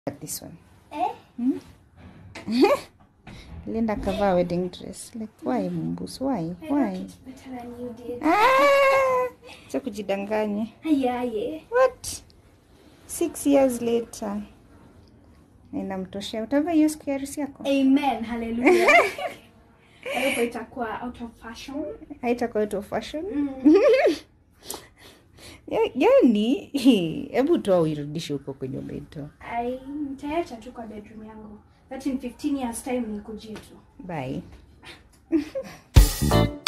At this one. Eh? Linda kavaa wedding dress. Like why Mumbus? Why? I Why? like it better than you did. Ah! Cha kujidanganya. Ayaye. What? Six years later. Inamtoshea. Utavaa hiyo siku ya harusi yako? Amen. Hallelujah. Hapo itakuwa out of fashion. Haitakuwa out of fashion. Mm. Ya- Yaani, hebu toa uirudishe huko kwenye umeitoa. Ai, nitaacha tu kwa bedroom yangu. That in 15 years time nikujie tu. Bye.